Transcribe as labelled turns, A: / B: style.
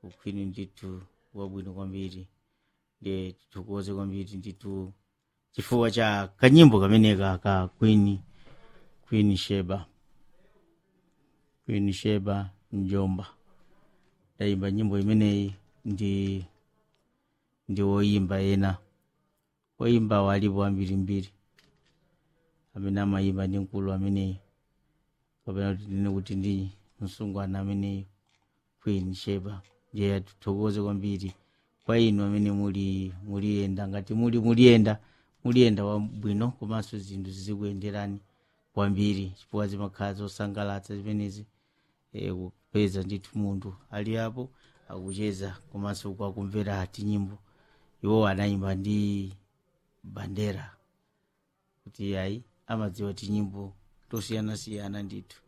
A: ukwini ndithu wabwino kwambiri ndiye tithokoze kwambiri ndithu chifukwa cha kanyimbo kameneka ka queen queen sheba queen sheba njomba ndayimba nyimbo imeneyi ndi ndi woyimba ena woyimba walipo ambirimbiri amene amayimba ndi mkulu ameneyi kapena kuti ndine kuti ndi msungwana ameneyi queen sheba ndiye tithokoze kwambiri kwa inu amene muli muliyenda ngati muli muliyenda muliyenda wabwino komanso zinthu zizikuyenderani kwambiri chifukwa zimakhala zosangalatsa zimenezi eh, kupeza ndithu munthu ali apo akucheza komanso kwakumvera tinyimbo iwo anayimba ndi bandera kuti ayi amadziwa tinyimbo tosiyanasiyana ndithu